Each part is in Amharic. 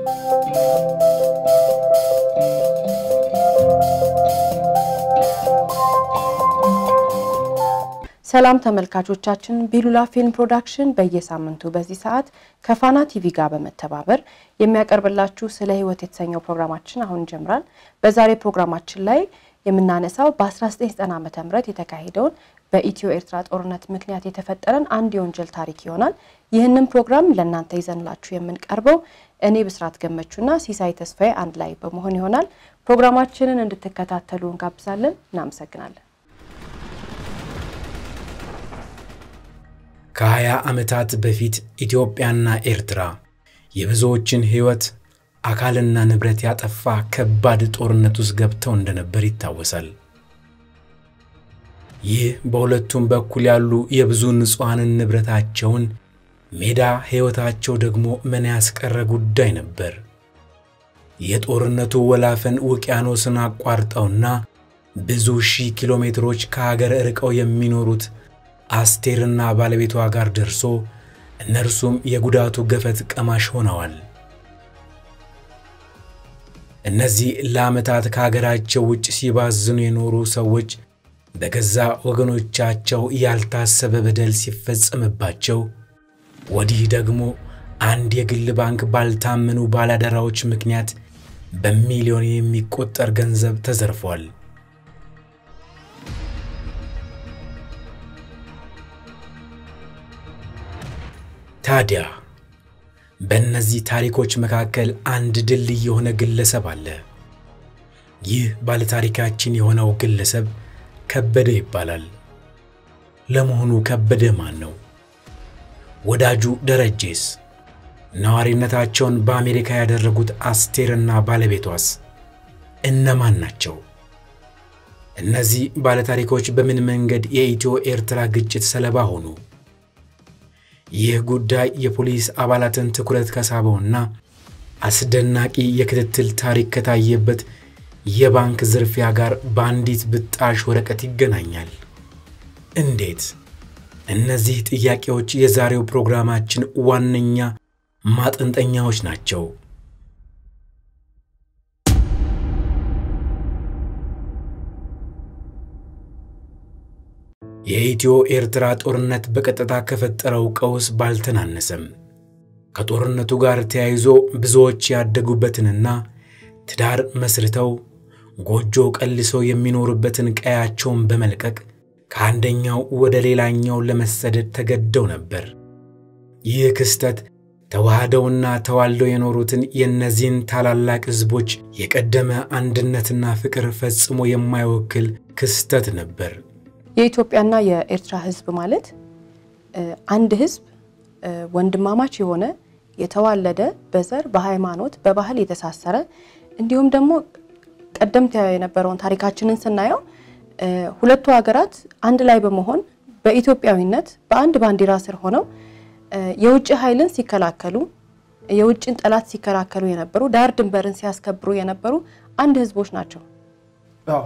ሰላም ተመልካቾቻችን፣ ቢሉላ ፊልም ፕሮዳክሽን በየሳምንቱ በዚህ ሰዓት ከፋና ቲቪ ጋር በመተባበር የሚያቀርብላችሁ ስለ ሕይወት የተሰኘው ፕሮግራማችን አሁን ይጀምራል። በዛሬ ፕሮግራማችን ላይ የምናነሳው በ1990 ዓ ም የተካሄደውን በኢትዮ ኤርትራ ጦርነት ምክንያት የተፈጠረን አንድ የወንጀል ታሪክ ይሆናል። ይህንን ፕሮግራም ለእናንተ ይዘንላችሁ የምንቀርበው እኔ ብስራት ገመቹና ሲሳይ ተስፋዬ አንድ ላይ በመሆን ይሆናል። ፕሮግራማችንን እንድትከታተሉ እንጋብዛለን። እናመሰግናለን። ከሀያ ዓመታት በፊት ኢትዮጵያና ኤርትራ የብዙዎችን ሕይወት አካልና ንብረት ያጠፋ ከባድ ጦርነት ውስጥ ገብተው እንደነበር ይታወሳል። ይህ በሁለቱም በኩል ያሉ የብዙ ንጹሐንን ንብረታቸውን ሜዳ ሕይወታቸው ደግሞ ምን ያስቀረ ጉዳይ ነበር። የጦርነቱ ወላፈን ውቅያኖስን አቋርጠውና ብዙ ሺህ ኪሎ ሜትሮች ከሀገር ርቀው የሚኖሩት አስቴርና ባለቤቷ ጋር ደርሶ እነርሱም የጉዳቱ ገፈት ቀማሽ ሆነዋል። እነዚህ ለዓመታት ከሀገራቸው ውጭ ሲባዝኑ የኖሩ ሰዎች በገዛ ወገኖቻቸው ያልታሰበ በደል ሲፈጸምባቸው፣ ወዲህ ደግሞ አንድ የግል ባንክ ባልታመኑ ባላደራዎች ምክንያት በሚሊዮን የሚቆጠር ገንዘብ ተዘርፏል። ታዲያ በእነዚህ ታሪኮች መካከል አንድ ድልድይ የሆነ ግለሰብ አለ። ይህ ባለታሪካችን የሆነው ግለሰብ ከበደ ይባላል። ለመሆኑ ከበደ ማን ነው? ወዳጁ ደረጄስ? ነዋሪነታቸውን በአሜሪካ ያደረጉት አስቴርና ባለቤቷስ እነማን ናቸው? እነዚህ ባለታሪኮች በምን መንገድ የኢትዮ ኤርትራ ግጭት ሰለባ ሆኑ? ይህ ጉዳይ የፖሊስ አባላትን ትኩረት ከሳበውና አስደናቂ የክትትል ታሪክ ከታየበት የባንክ ዝርፊያ ጋር በአንዲት ብጣሽ ወረቀት ይገናኛል። እንዴት? እነዚህ ጥያቄዎች የዛሬው ፕሮግራማችን ዋነኛ ማጠንጠኛዎች ናቸው። የኢትዮ ኤርትራ ጦርነት በቀጥታ ከፈጠረው ቀውስ ባልተናነሰም ከጦርነቱ ጋር ተያይዞ ብዙዎች ያደጉበትንና ትዳር መስርተው ጎጆ ቀልሰው የሚኖሩበትን ቀያቸውን በመልቀቅ ከአንደኛው ወደ ሌላኛው ለመሰደድ ተገደው ነበር። ይህ ክስተት ተዋህደውና ተዋልደው የኖሩትን የእነዚህን ታላላቅ ሕዝቦች የቀደመ አንድነትና ፍቅር ፈጽሞ የማይወክል ክስተት ነበር። የኢትዮጵያና የኤርትራ ሕዝብ ማለት አንድ ሕዝብ ወንድማማች የሆነ የተዋለደ በዘር በሃይማኖት፣ በባህል የተሳሰረ እንዲሁም ደግሞ ቀደምት የነበረውን ታሪካችንን ስናየው ሁለቱ ሀገራት አንድ ላይ በመሆን በኢትዮጵያዊነት በአንድ ባንዲራ ስር ሆነው የውጭ ኃይልን ሲከላከሉ የውጭን ጠላት ሲከላከሉ የነበሩ ዳር ድንበርን ሲያስከብሩ የነበሩ አንድ ህዝቦች ናቸው። አዎ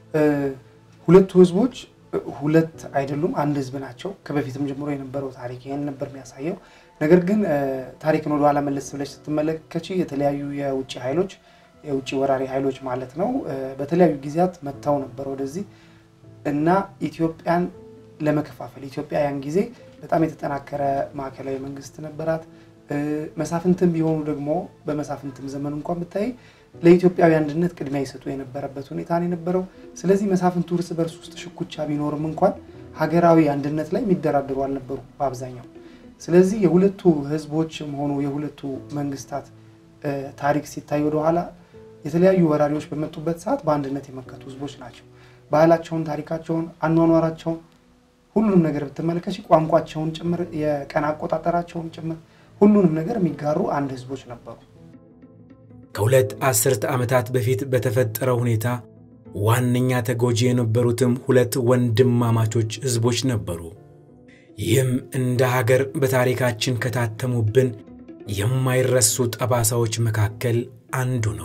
ሁለቱ ህዝቦች ሁለት አይደሉም፣ አንድ ህዝብ ናቸው። ከበፊትም ጀምሮ የነበረው ታሪክ ይህን ነበር የሚያሳየው። ነገር ግን ታሪክን ወደኋላ መለስ ብለሽ ስትመለከች የተለያዩ የውጭ ኃይሎች የውጭ ወራሪ ኃይሎች ማለት ነው በተለያዩ ጊዜያት መጥተው ነበር ወደዚህ እና ኢትዮጵያን ለመከፋፈል ኢትዮጵያ ያን ጊዜ በጣም የተጠናከረ ማዕከላዊ መንግስት ነበራት። መሳፍንትም ቢሆኑ ደግሞ በመሳፍንትም ዘመን እንኳን ብታይ ለኢትዮጵያዊ አንድነት ቅድሚያ ይሰጡ የነበረበት ሁኔታ ነው የነበረው። ስለዚህ መሳፍንቱ እርስ በርስ ውስጥ ሽኩቻ ቢኖርም እንኳን ሀገራዊ አንድነት ላይ የሚደራደሩ አልነበሩ በአብዛኛው። ስለዚህ የሁለቱ ህዝቦችም ሆኑ የሁለቱ መንግስታት ታሪክ ሲታይ ወደኋላ የተለያዩ ወራሪዎች በመጡበት ሰዓት በአንድነት የመከቱ ህዝቦች ናቸው። ባህላቸውን፣ ታሪካቸውን፣ አኗኗራቸውን ሁሉንም ነገር ብትመለከች ቋንቋቸውን ጭምር የቀን አቆጣጠራቸውን ጭምር ሁሉንም ነገር የሚጋሩ አንድ ህዝቦች ነበሩ። ከሁለት አስርተ ዓመታት በፊት በተፈጠረው ሁኔታ ዋነኛ ተጎጂ የነበሩትም ሁለት ወንድማማቾች ህዝቦች ነበሩ። ይህም እንደ ሀገር በታሪካችን ከታተሙብን የማይረሱ ጠባሳዎች መካከል አንዱ ነው።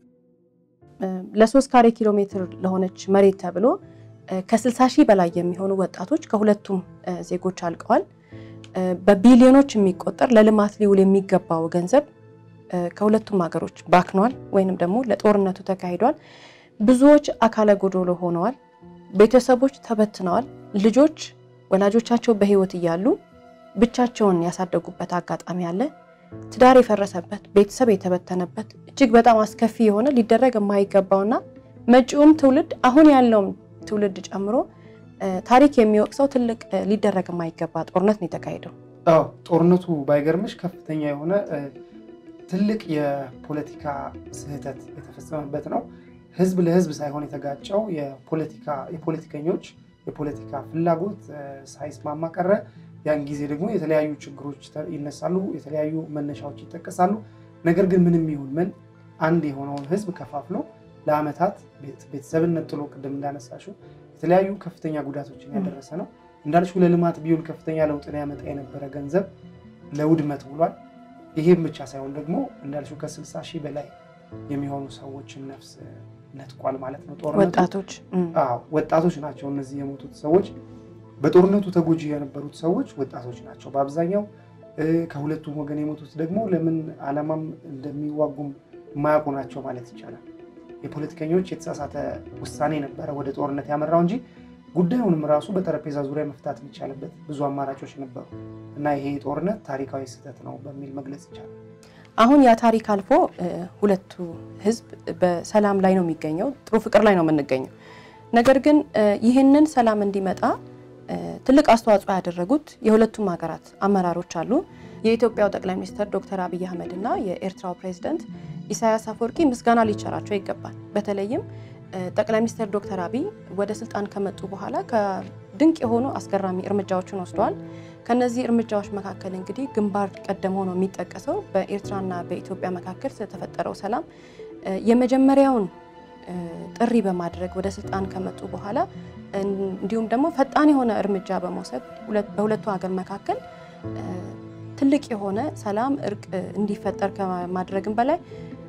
ለሶስት ካሬ ኪሎ ሜትር ለሆነች መሬት ተብሎ ከ60 ሺህ በላይ የሚሆኑ ወጣቶች ከሁለቱም ዜጎች አልቀዋል። በቢሊዮኖች የሚቆጠር ለልማት ሊውል የሚገባው ገንዘብ ከሁለቱም ሀገሮች ባክኗል ወይንም ደግሞ ለጦርነቱ ተካሂዷል። ብዙዎች አካለ ጎዶሎ ሆነዋል። ቤተሰቦች ተበትነዋል። ልጆች ወላጆቻቸው በሕይወት እያሉ ብቻቸውን ያሳደጉበት አጋጣሚ አለ። ትዳር የፈረሰበት፣ ቤተሰብ የተበተነበት እጅግ በጣም አስከፊ የሆነ ሊደረግ የማይገባውና መጪውም ትውልድ አሁን ያለውም ትውልድ ጨምሮ ታሪክ የሚወቅሰው ትልቅ ሊደረግ የማይገባ ጦርነት ነው የተካሄደው። አዎ ጦርነቱ ባይገርምሽ ከፍተኛ የሆነ ትልቅ የፖለቲካ ስህተት የተፈጸመበት ነው። ህዝብ ለህዝብ ሳይሆን የተጋጨው የፖለቲከኞች የፖለቲካ ፍላጎት ሳይስማማ ቀረ። ያን ጊዜ ደግሞ የተለያዩ ችግሮች ይነሳሉ፣ የተለያዩ መነሻዎች ይጠቀሳሉ። ነገር ግን ምንም ይሁን ምን አንድ የሆነውን ህዝብ ከፋፍሎ ለአመታት ቤተሰብን ነጥሎ ቅድም እንዳነሳሽው የተለያዩ ከፍተኛ ጉዳቶችን ያደረሰ ነው። እንዳልሽው ለልማት ቢውል ከፍተኛ ለውጥን ያመጣ የነበረ ገንዘብ ለውድመት ውሏል። ይሄም ብቻ ሳይሆን ደግሞ እንዳልሽው ከስልሳ ሺህ በላይ የሚሆኑ ሰዎችን ነፍስ ነጥቋል ማለት ነው። ጦርነቱ ወጣቶች ወጣቶች ናቸው እነዚህ የሞቱት ሰዎች። በጦርነቱ ተጎጂ የነበሩት ሰዎች ወጣቶች ናቸው በአብዛኛው። ከሁለቱም ወገን የሞቱት ደግሞ ለምን ዓላማም እንደሚዋጉም የማያውቁ ናቸው ማለት ይቻላል። የፖለቲከኞች የተሳሳተ ውሳኔ ነበረ ወደ ጦርነት ያመራው እንጂ ጉዳዩንም ራሱ በጠረጴዛ ዙሪያ መፍታት የሚቻልበት ብዙ አማራጮች ነበሩ እና ይሄ ጦርነት ታሪካዊ ስህተት ነው በሚል መግለጽ ይቻላል። አሁን ያ ታሪክ አልፎ ሁለቱ ህዝብ በሰላም ላይ ነው የሚገኘው፣ ጥሩ ፍቅር ላይ ነው የምንገኘው። ነገር ግን ይህንን ሰላም እንዲመጣ ትልቅ አስተዋጽኦ ያደረጉት የሁለቱም ሀገራት አመራሮች አሉ። የኢትዮጵያው ጠቅላይ ሚኒስትር ዶክተር አብይ አህመድ እና የኤርትራው ፕሬዚደንት ኢሳያስ አፈወርቂ ምስጋና ሊቸራቸው ይገባል። በተለይም ጠቅላይ ሚኒስትር ዶክተር አብይ ወደ ስልጣን ከመጡ በኋላ ከድንቅ የሆኑ አስገራሚ እርምጃዎችን ወስደዋል። ከነዚህ እርምጃዎች መካከል እንግዲህ ግንባር ቀደም ሆኖ የሚጠቀሰው በኤርትራና በኢትዮጵያ መካከል ስለተፈጠረው ሰላም የመጀመሪያውን ጥሪ በማድረግ ወደ ስልጣን ከመጡ በኋላ እንዲሁም ደግሞ ፈጣን የሆነ እርምጃ በመውሰድ በሁለቱ ሀገር መካከል ትልቅ የሆነ ሰላም፣ እርቅ እንዲፈጠር ከማድረግም በላይ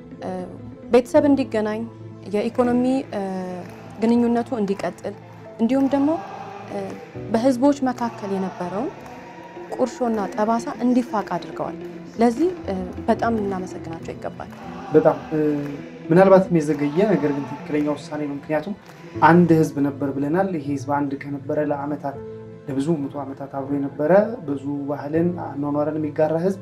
ቤተሰብ እንዲገናኝ የኢኮኖሚ ግንኙነቱ እንዲቀጥል እንዲሁም ደግሞ በህዝቦች መካከል የነበረውን ቁርሾና ጠባሳ እንዲፋቅ አድርገዋል። ለዚህ በጣም ልናመሰግናቸው ይገባል። በጣም ምናልባትም የዘገየ ነገር ግን ትክክለኛ ውሳኔ ነው። ምክንያቱም አንድ ህዝብ ነበር ብለናል። ይሄ ህዝብ አንድ ከነበረ ለአመታት ለብዙ መቶ ዓመታት አብሮ የነበረ ብዙ ባህልን አኗኗርን የሚጋራ ህዝብ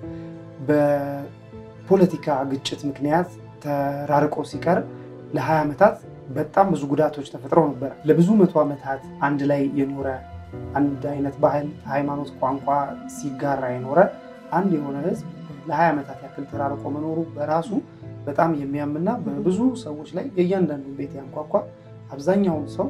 በፖለቲካ ግጭት ምክንያት ተራርቆ ሲቀር ለ20 ዓመታት በጣም ብዙ ጉዳቶች ተፈጥረው ነበረ። ለብዙ መቶ ዓመታት አንድ ላይ የኖረ አንድ አይነት ባህል፣ ሃይማኖት፣ ቋንቋ ሲጋራ የኖረ አንድ የሆነ ህዝብ ለ20 ዓመታት ያክል ተራርቆ መኖሩ በራሱ በጣም የሚያምና በብዙ ሰዎች ላይ የእያንዳንዱን ቤት ያንኳኳ አብዛኛውን ሰው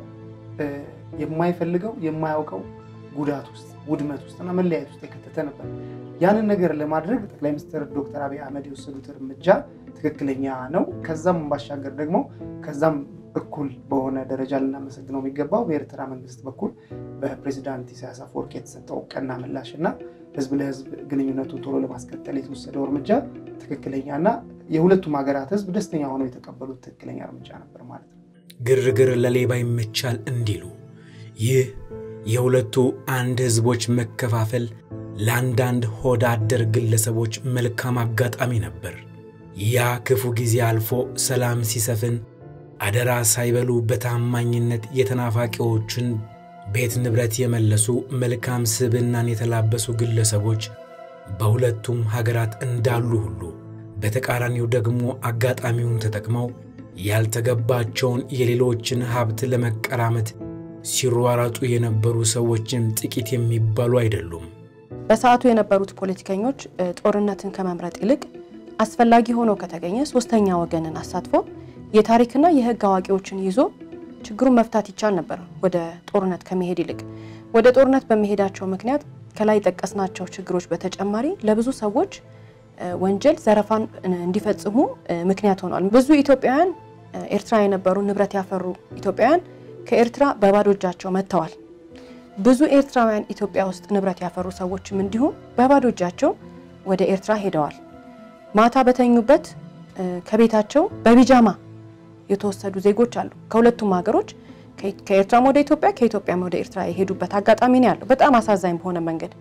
የማይፈልገው የማያውቀው ጉዳት ውስጥ ውድመት ውስጥ እና መለያየት ውስጥ የከተተ ነበር። ያንን ነገር ለማድረግ ጠቅላይ ሚኒስትር ዶክተር አብይ አህመድ የወሰዱት እርምጃ ትክክለኛ ነው። ከዛም ባሻገር ደግሞ ከዛም እኩል በሆነ ደረጃ ልናመሰግነው የሚገባው በኤርትራ መንግስት በኩል በፕሬዚዳንት ኢሳያስ አፈወርቂ የተሰጠው ቀና ምላሽ እና ህዝብ ለህዝብ ግንኙነቱን ቶሎ ለማስቀጠል የተወሰደው እርምጃ ትክክለኛ እና የሁለቱም ሀገራት ህዝብ ደስተኛ ሆነው የተቀበሉት ትክክለኛ እርምጃ ነበር ማለት ነው። ግርግር ለሌባ ይመቻል እንዲሉ ይህ የሁለቱ አንድ ህዝቦች መከፋፈል ለአንዳንድ ሆዳ አደር ግለሰቦች መልካም አጋጣሚ ነበር። ያ ክፉ ጊዜ አልፎ ሰላም ሲሰፍን አደራ ሳይበሉ በታማኝነት የተናፋቂዎችን ቤት ንብረት የመለሱ መልካም ስብዕናን የተላበሱ ግለሰቦች በሁለቱም ሀገራት እንዳሉ ሁሉ በተቃራኒው ደግሞ አጋጣሚውን ተጠቅመው ያልተገባቸውን የሌሎችን ሀብት ለመቀራመት ሲሯራጡ የነበሩ ሰዎችም ጥቂት የሚባሉ አይደሉም። በሰዓቱ የነበሩት ፖለቲከኞች ጦርነትን ከመምረጥ ይልቅ አስፈላጊ ሆኖ ከተገኘ ሶስተኛ ወገንን አሳትፎ የታሪክና የሕግ አዋቂዎችን ይዞ ችግሩን መፍታት ይቻል ነበር። ወደ ጦርነት ከመሄድ ይልቅ ወደ ጦርነት በመሄዳቸው ምክንያት ከላይ ጠቀስናቸው ችግሮች በተጨማሪ ለብዙ ሰዎች ወንጀል፣ ዘረፋን እንዲፈጽሙ ምክንያት ሆኗል። ብዙ ኢትዮጵያውያን ኤርትራ የነበሩ ንብረት ያፈሩ ኢትዮጵያውያን ከኤርትራ በባዶ እጃቸው መጥተዋል። ብዙ ኤርትራውያን ኢትዮጵያ ውስጥ ንብረት ያፈሩ ሰዎችም እንዲሁም በባዶ እጃቸው ወደ ኤርትራ ሄደዋል። ማታ በተኙበት ከቤታቸው በቢጃማ የተወሰዱ ዜጎች አሉ። ከሁለቱም ሀገሮች ከኤርትራም ወደ ኢትዮጵያ ከኢትዮጵያም ወደ ኤርትራ የሄዱበት አጋጣሚ ነው ያለው፣ በጣም አሳዛኝ በሆነ መንገድ።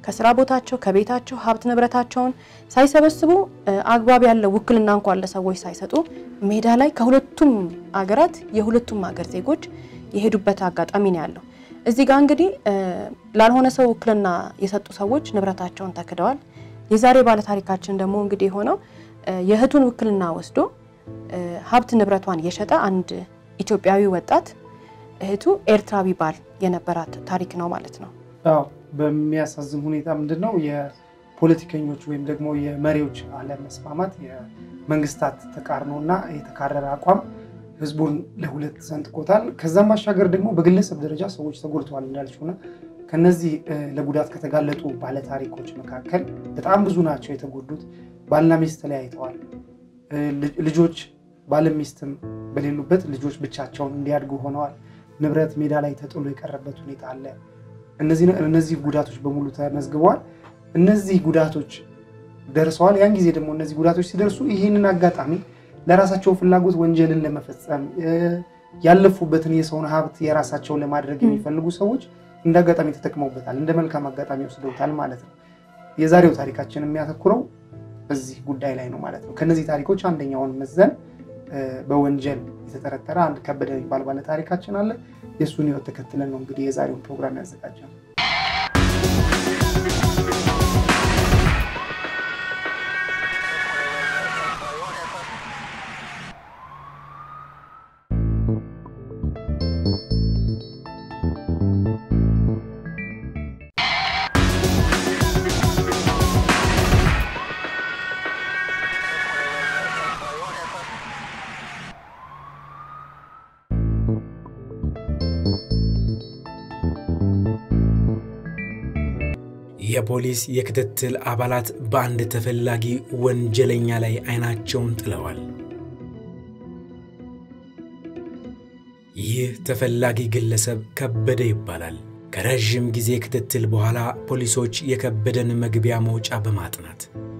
ከስራ ቦታቸው ከቤታቸው ሀብት ንብረታቸውን ሳይሰበስቡ አግባብ ያለው ውክልና እንኳን ለሰዎች ሳይሰጡ ሜዳ ላይ ከሁለቱም አገራት የሁለቱም ሀገር ዜጎች የሄዱበት አጋጣሚ ነው ያለው። እዚህ ጋር እንግዲህ ላልሆነ ሰው ውክልና የሰጡ ሰዎች ንብረታቸውን ተክደዋል። የዛሬ ባለታሪካችን ደግሞ እንግዲህ የሆነው የእህቱን ውክልና ወስዶ ሀብት ንብረቷን የሸጠ አንድ ኢትዮጵያዊ ወጣት እህቱ ኤርትራዊ ባል የነበራት ታሪክ ነው ማለት ነው። አዎ በሚያሳዝን ሁኔታ ምንድን ነው የፖለቲከኞች ወይም ደግሞ የመሪዎች አለመስማማት፣ የመንግስታት ተቃርኖ እና የተካረረ አቋም ህዝቡን ለሁለት ሰንጥቆታል። ከዛም ባሻገር ደግሞ በግለሰብ ደረጃ ሰዎች ተጎድተዋል እንዳልችውና ከነዚህ ለጉዳት ከተጋለጡ ባለታሪኮች መካከል በጣም ብዙ ናቸው የተጎዱት። ባልና ሚስት ተለያይተዋል። ልጆች ባልም ሚስትም በሌሉበት ልጆች ብቻቸውን እንዲያድጉ ሆነዋል። ንብረት ሜዳ ላይ ተጥሎ የቀረበት ሁኔታ አለ። እነዚህ ጉዳቶች በሙሉ ተመዝግበዋል። እነዚህ ጉዳቶች ደርሰዋል። ያን ጊዜ ደግሞ እነዚህ ጉዳቶች ሲደርሱ ይህንን አጋጣሚ ለራሳቸው ፍላጎት ወንጀልን ለመፈጸም ያለፉበትን የሰውን ሀብት የራሳቸውን ለማድረግ የሚፈልጉ ሰዎች እንደ አጋጣሚ ተጠቅመውበታል። እንደ መልካም አጋጣሚ ወስደውታል ማለት ነው። የዛሬው ታሪካችን የሚያተኩረው በዚህ ጉዳይ ላይ ነው ማለት ነው። ከነዚህ ታሪኮች አንደኛውን መዘን በወንጀል የተጠረጠረ አንድ ከበደ የሚባል ባለ ታሪካችን አለ። የእሱን ህይወት ተከትለን ነው እንግዲህ የዛሬውን ፕሮግራም ያዘጋጀው። የፖሊስ የክትትል አባላት በአንድ ተፈላጊ ወንጀለኛ ላይ አይናቸውን ጥለዋል። ይህ ተፈላጊ ግለሰብ ከበደ ይባላል። ከረዥም ጊዜ ክትትል በኋላ ፖሊሶች የከበደን መግቢያ መውጫ በማጥናት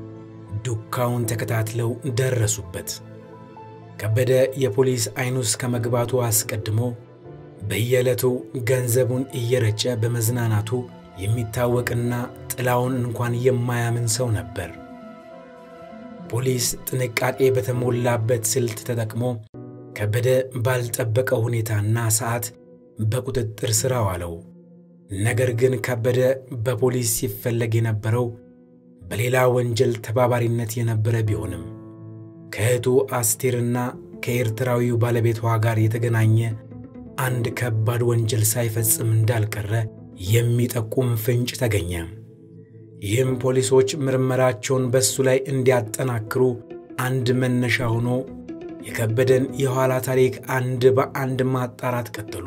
ዱካውን ተከታትለው ደረሱበት። ከበደ የፖሊስ አይን ውስጥ ከመግባቱ አስቀድሞ በየዕለቱ ገንዘቡን እየረጨ በመዝናናቱ የሚታወቅና ጥላውን እንኳን የማያምን ሰው ነበር። ፖሊስ ጥንቃቄ በተሞላበት ስልት ተጠቅሞ ከበደ ባልጠበቀው ሁኔታና ሰዓት በቁጥጥር ሥር አዋለው። ነገር ግን ከበደ በፖሊስ ሲፈለግ የነበረው በሌላ ወንጀል ተባባሪነት የነበረ ቢሆንም ከእህቱ አስቴርና ከኤርትራዊው ባለቤቷ ጋር የተገናኘ አንድ ከባድ ወንጀል ሳይፈጽም እንዳልቀረ የሚጠቁም ፍንጭ ተገኘ። ይህም ፖሊሶች ምርመራቸውን በእሱ ላይ እንዲያጠናክሩ አንድ መነሻ ሆኖ የከበደን የኋላ ታሪክ አንድ በአንድ ማጣራት ቀጠሉ።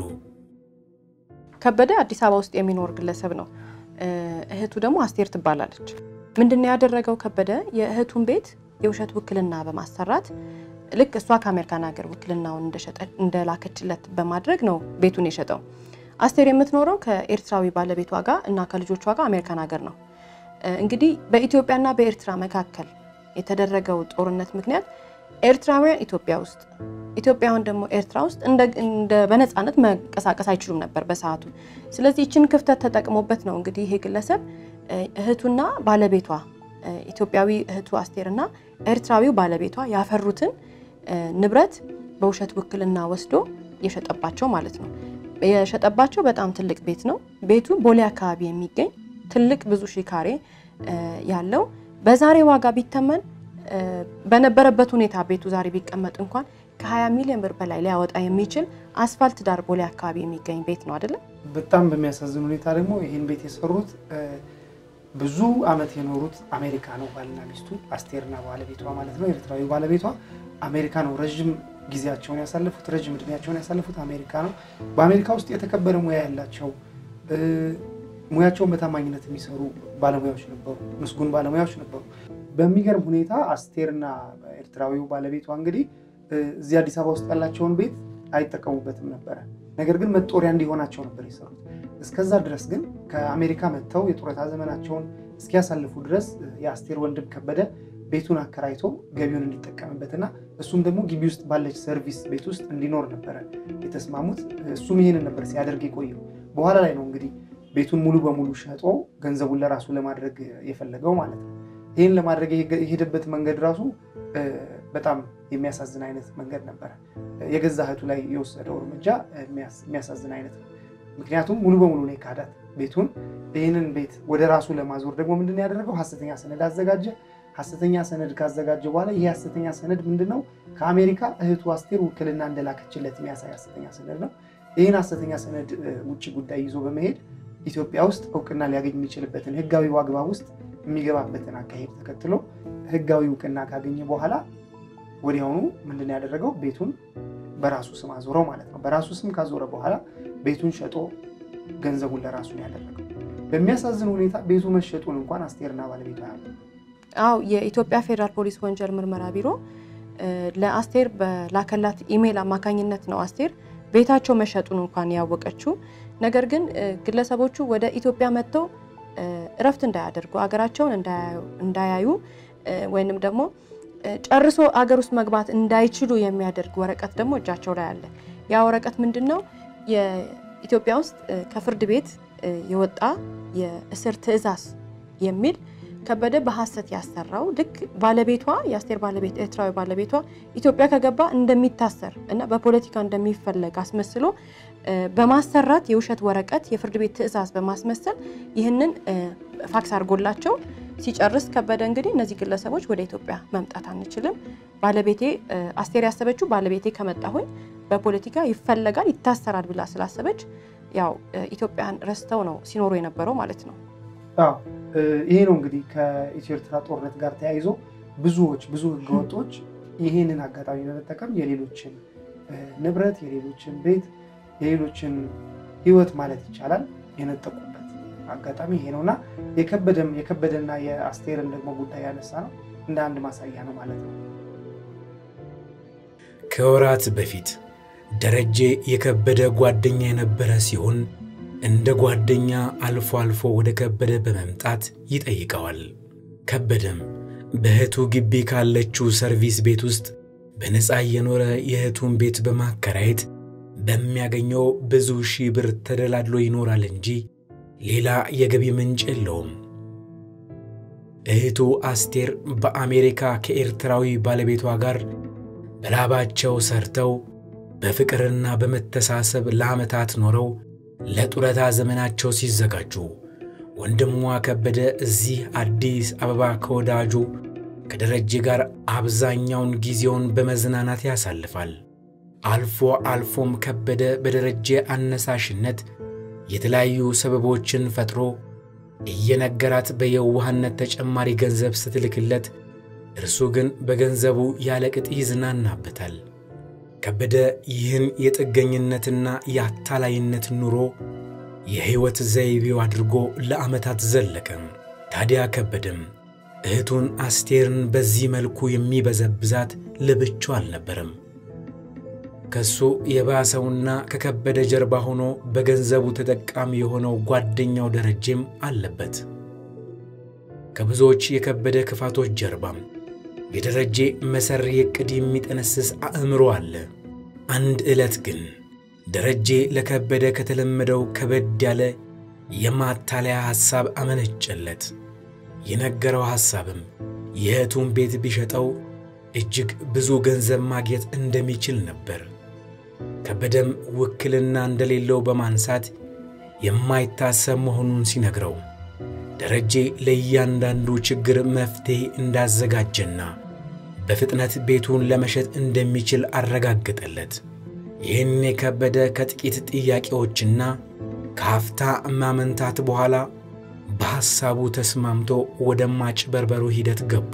ከበደ አዲስ አበባ ውስጥ የሚኖር ግለሰብ ነው። እህቱ ደግሞ አስቴር ትባላለች። ምንድነው ያደረገው? ከበደ የእህቱን ቤት የውሸት ውክልና በማሰራት ልክ እሷ ከአሜሪካን ሀገር ውክልናውን እንደላከችለት በማድረግ ነው ቤቱን የሸጠው። አስቴር የምትኖረው ከኤርትራዊ ባለቤቷ ጋር እና ከልጆቿ ጋር አሜሪካን ሀገር ነው። እንግዲህ በኢትዮጵያና በኤርትራ መካከል የተደረገው ጦርነት ምክንያት ኤርትራውያን ኢትዮጵያ ውስጥ ኢትዮጵያውያን ደግሞ ኤርትራ ውስጥ እንደ በነፃነት መንቀሳቀስ አይችሉም ነበር በሰዓቱ። ስለዚህ ይችን ክፍተት ተጠቅሞበት ነው እንግዲህ ይሄ ግለሰብ እህቱና ባለቤቷ ኢትዮጵያዊ እህቱ አስቴርና ኤርትራዊው ባለቤቷ ያፈሩትን ንብረት በውሸት ውክልና ወስዶ የሸጠባቸው ማለት ነው። የሸጠባቸው በጣም ትልቅ ቤት ነው። ቤቱ ቦሌ አካባቢ የሚገኝ ትልቅ ብዙ ሺህ ካሬ ያለው በዛሬ ዋጋ ቢተመን በነበረበት ሁኔታ ቤቱ ዛሬ ቢቀመጥ እንኳን ከ20 ሚሊዮን ብር በላይ ሊያወጣ የሚችል አስፋልት ዳር ቦሌ አካባቢ የሚገኝ ቤት ነው አይደለም። በጣም በሚያሳዝን ሁኔታ ደግሞ ይህን ቤት የሰሩት ብዙ ዓመት የኖሩት አሜሪካ ነው። ባልና ሚስቱ አስቴርና ባለቤቷ ማለት ነው። ኤርትራዊ ባለቤቷ አሜሪካ ነው ረዥም ጊዜያቸውን ያሳለፉት ረዥም እድሜያቸውን ያሳለፉት አሜሪካ ነው። በአሜሪካ ውስጥ የተከበረ ሙያ ያላቸው ሙያቸውን በታማኝነት የሚሰሩ ባለሙያዎች ነበሩ፣ ምስጉን ባለሙያዎች ነበሩ። በሚገርም ሁኔታ አስቴርና ኤርትራዊው ባለቤቷ እንግዲህ እዚህ አዲስ አበባ ውስጥ ያላቸውን ቤት አይጠቀሙበትም ነበረ። ነገር ግን መጦሪያ እንዲሆናቸው ነበር የሰሩት። እስከዛ ድረስ ግን ከአሜሪካ መጥተው የጡረታ ዘመናቸውን እስኪያሳልፉ ድረስ የአስቴር ወንድም ከበደ ቤቱን አከራይቶ ገቢውን እንዲጠቀምበትና እሱም ደግሞ ግቢ ውስጥ ባለች ሰርቪስ ቤት ውስጥ እንዲኖር ነበረ የተስማሙት። እሱም ይህንን ነበር ሲያደርግ የቆየው። በኋላ ላይ ነው እንግዲህ ቤቱን ሙሉ በሙሉ ሸጦ ገንዘቡን ለራሱ ለማድረግ የፈለገው ማለት ነው። ይህን ለማድረግ የሄደበት መንገድ ራሱ በጣም የሚያሳዝን አይነት መንገድ ነበረ። የገዛ እህቱ ላይ የወሰደው እርምጃ የሚያሳዝን አይነት ነው። ምክንያቱም ሙሉ በሙሉ ነው የካዳት ቤቱን። ይህንን ቤት ወደ ራሱ ለማዞር ደግሞ ምንድን ያደረገው ሐሰተኛ ሰነድ አዘጋጀ። ሐሰተኛ ሰነድ ካዘጋጀ በኋላ ይህ ሐሰተኛ ሰነድ ምንድን ነው? ከአሜሪካ እህቱ አስቴር ውክልና እንደላከችለት የሚያሳይ ሐሰተኛ ሰነድ ነው። ይህን ሐሰተኛ ሰነድ ውጭ ጉዳይ ይዞ በመሄድ ኢትዮጵያ ውስጥ እውቅና ሊያገኝ የሚችልበትን ህጋዊ አግባብ ውስጥ የሚገባበትን አካሄድ ተከትሎ ህጋዊ እውቅና ካገኘ በኋላ ወዲያውኑ ምንድን ያደረገው ቤቱን በራሱ ስም አዞረው ማለት ነው። በራሱ ስም ካዞረ በኋላ ቤቱን ሸጦ ገንዘቡን ለራሱ ነው ያደረገው። በሚያሳዝን ሁኔታ ቤቱ መሸጡን እንኳን አስቴርና ባለቤቷ ያሉ አው የኢትዮጵያ ፌዴራል ፖሊስ ወንጀል ምርመራ ቢሮ ለአስቴር በላከላት ኢሜይል አማካኝነት ነው አስቴር ቤታቸው መሸጡን እንኳን ያወቀችው። ነገር ግን ግለሰቦቹ ወደ ኢትዮጵያ መጥተው እረፍት እንዳያደርጉ አገራቸውን እንዳያዩ ወይንም ደግሞ ጨርሶ አገር ውስጥ መግባት እንዳይችሉ የሚያደርግ ወረቀት ደግሞ እጃቸው ላይ አለ። ያ ወረቀት ምንድን ነው? የኢትዮጵያ ውስጥ ከፍርድ ቤት የወጣ የእስር ትዕዛዝ የሚል ከበደ በሐሰት ያሰራው ልክ ባለቤቷ የአስቴር ባለቤት ኤርትራዊ ባለቤቷ ኢትዮጵያ ከገባ እንደሚታሰር እና በፖለቲካ እንደሚፈለግ አስመስሎ በማሰራት የውሸት ወረቀት የፍርድ ቤት ትዕዛዝ በማስመሰል ይህንን ፋክስ አድርጎላቸው ሲጨርስ ከበደ እንግዲህ እነዚህ ግለሰቦች ወደ ኢትዮጵያ መምጣት አንችልም፣ ባለቤቴ አስቴር ያሰበችው ባለቤቴ ከመጣሁኝ በፖለቲካ ይፈለጋል ይታሰራል ብላ ስላሰበች ያው ኢትዮጵያን ረስተው ነው ሲኖሩ የነበረው ማለት ነው። ይሄ ነው እንግዲህ ከኢትዮ ኤርትራ ጦርነት ጋር ተያይዞ ብዙዎች ብዙ ህገወጦች ይሄንን አጋጣሚ በመጠቀም የሌሎችን ንብረት፣ የሌሎችን ቤት፣ የሌሎችን ህይወት ማለት ይቻላል የነጠቁበት አጋጣሚ ይሄ ነው እና የከበደም የከበደና የአስቴርን ደግሞ ጉዳይ ያነሳ ነው እንደ አንድ ማሳያ ነው ማለት ነው። ከወራት በፊት ደረጀ የከበደ ጓደኛ የነበረ ሲሆን እንደ ጓደኛ አልፎ አልፎ ወደ ከበደ በመምጣት ይጠይቀዋል። ከበደም በእህቱ ግቢ ካለችው ሰርቪስ ቤት ውስጥ በነፃ እየኖረ የእህቱን ቤት በማከራየት በሚያገኘው ብዙ ሺህ ብር ተደላድሎ ይኖራል እንጂ ሌላ የገቢ ምንጭ የለውም። እህቱ አስቴር በአሜሪካ ከኤርትራዊ ባለቤቷ ጋር በላባቸው ሰርተው በፍቅርና በመተሳሰብ ለዓመታት ኖረው ለጡረታ ዘመናቸው ሲዘጋጁ ወንድሟ ከበደ እዚህ አዲስ አበባ ከወዳጁ ከደረጀ ጋር አብዛኛውን ጊዜውን በመዝናናት ያሳልፋል። አልፎ አልፎም ከበደ በደረጀ አነሳሽነት የተለያዩ ሰበቦችን ፈጥሮ እየነገራት በየዋህነት ተጨማሪ ገንዘብ ስትልክለት፣ እርሱ ግን በገንዘቡ ያለቅጥ ይዝናናበታል። ከበደ ይህን የጥገኝነትና የአታላይነት ኑሮ የሕይወት ዘይቤው አድርጎ ለዓመታት ዘለቀም። ታዲያ ከበደም እህቱን አስቴርን በዚህ መልኩ የሚበዘብዛት ለብቻው አልነበረም። ከሱ የባሰውና ከከበደ ጀርባ ሆኖ በገንዘቡ ተጠቃሚ የሆነው ጓደኛው ደረጀም አለበት። ከብዙዎች የከበደ ክፋቶች ጀርባም የደረጀ መሰሪ ዕቅድ የሚጠነስስ አእምሮ አለ። አንድ ዕለት ግን ደረጀ ለከበደ ከተለመደው ከበድ ያለ የማታለያ ሐሳብ አመነጨለት። የነገረው ሐሳብም የእህቱን ቤት ቢሸጠው እጅግ ብዙ ገንዘብ ማግኘት እንደሚችል ነበር። ከበደም ውክልና እንደሌለው በማንሳት የማይታሰብ መሆኑን ሲነግረው ደረጀ ለእያንዳንዱ ችግር መፍትሔ እንዳዘጋጀና በፍጥነት ቤቱን ለመሸጥ እንደሚችል አረጋገጠለት። ይህን የከበደ ከጥቂት ጥያቄዎችና ከሀፍታ ማመንታት በኋላ በሐሳቡ ተስማምቶ ወደ ማጭበርበሩ ሂደት ገቡ።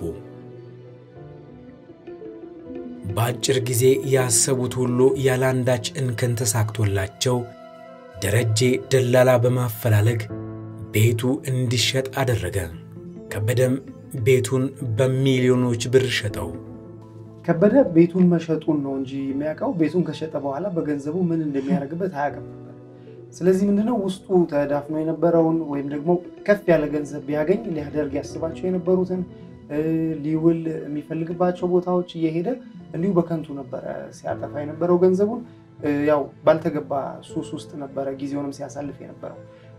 በአጭር ጊዜ ያሰቡት ሁሉ ያለአንዳች እንከን ተሳክቶላቸው ደረጀ ደላላ በማፈላለግ ቤቱ እንዲሸጥ አደረገ። ከበደም ቤቱን በሚሊዮኖች ብር ሸጠው። ከበደ ቤቱን መሸጡን ነው እንጂ የሚያውቀው ቤቱን ከሸጠ በኋላ በገንዘቡ ምን እንደሚያደርግበት አያውቅም ነበር። ስለዚህ ምንድነው ውስጡ ተዳፍኖ የነበረውን ወይም ደግሞ ከፍ ያለ ገንዘብ ቢያገኝ ሊያደርግ ያስባቸው የነበሩትን ሊውል የሚፈልግባቸው ቦታዎች እየሄደ እንዲሁ በከንቱ ነበረ ሲያጠፋ የነበረው ገንዘቡን ያው ባልተገባ ሱስ ውስጥ ነበረ ጊዜውንም ሲያሳልፍ የነበረው።